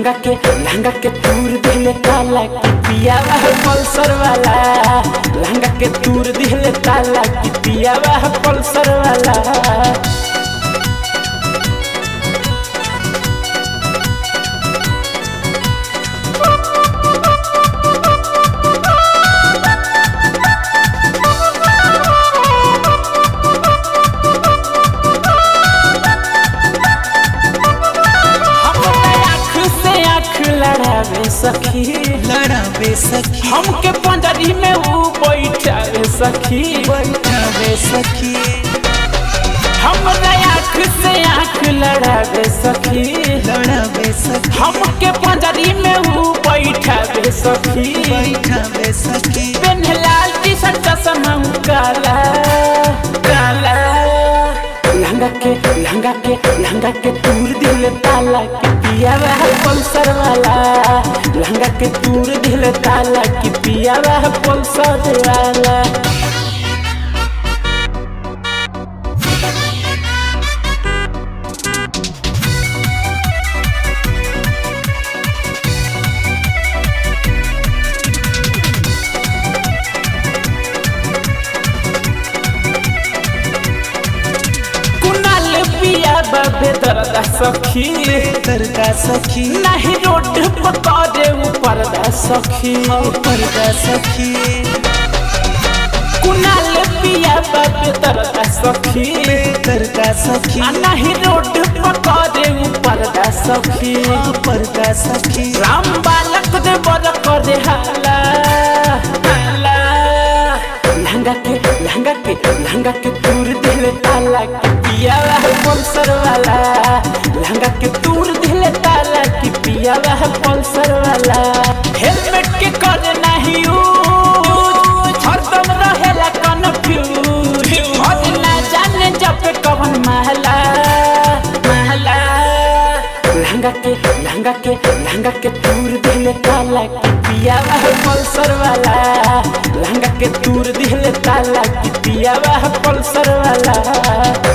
लहंगा के लहंगा के तूर दिले काला की पियावा है पल्सर वाला लहंगा के तूर दिले काला की पियावा है पल्सर वाला हमरा आँख से आँख लड़ावे सखी लड़ावे सखी हमके पंजरी में वो बैठावे सखी बैठावे सखी हमरा आँख से आँख लड़ावे सखी लड़ावे सखी हमके पंजरी में वो बैठावे सखी बैठावे सखी पेन लाल टी शर्ट चश्मा काला काला लहंगा के लहंगा के लहंगा के तूर दिल ताला के पिया वह पल्सर वाला लहंगा के तूर दिल ताला के पिया वह पल्सर वाला कुनाल पिया बाबे दरदा सखी बेहतर का सखी नहीं रोड पकड़े ऊपर दा सखी ऊपर का सखी कुनाल पिया बाबे दरदा सखी बेहतर का सखी आ नहीं रोड पकड़े ऊपर दा सखी ऊपर का सखी राम बालक दे बर करे हाला हाला लहंगा के लहंगा के लहंगा के तूर दिले ताला के पिया वह पल्सर वाला लहंगा के तूर दिले ताला के पिया वह पल्सर वाला हेलमेट के कर नहीं यूज हरदम रहेला कन्फ्यूज और ना जाने जब पे कवन महला महला लहंगा के लहंगा के लहंगा के तूर दिले काला की पिया वह पल्सर वाला लहंगा के तूर दिले काला की पिया वह पल्सर वाला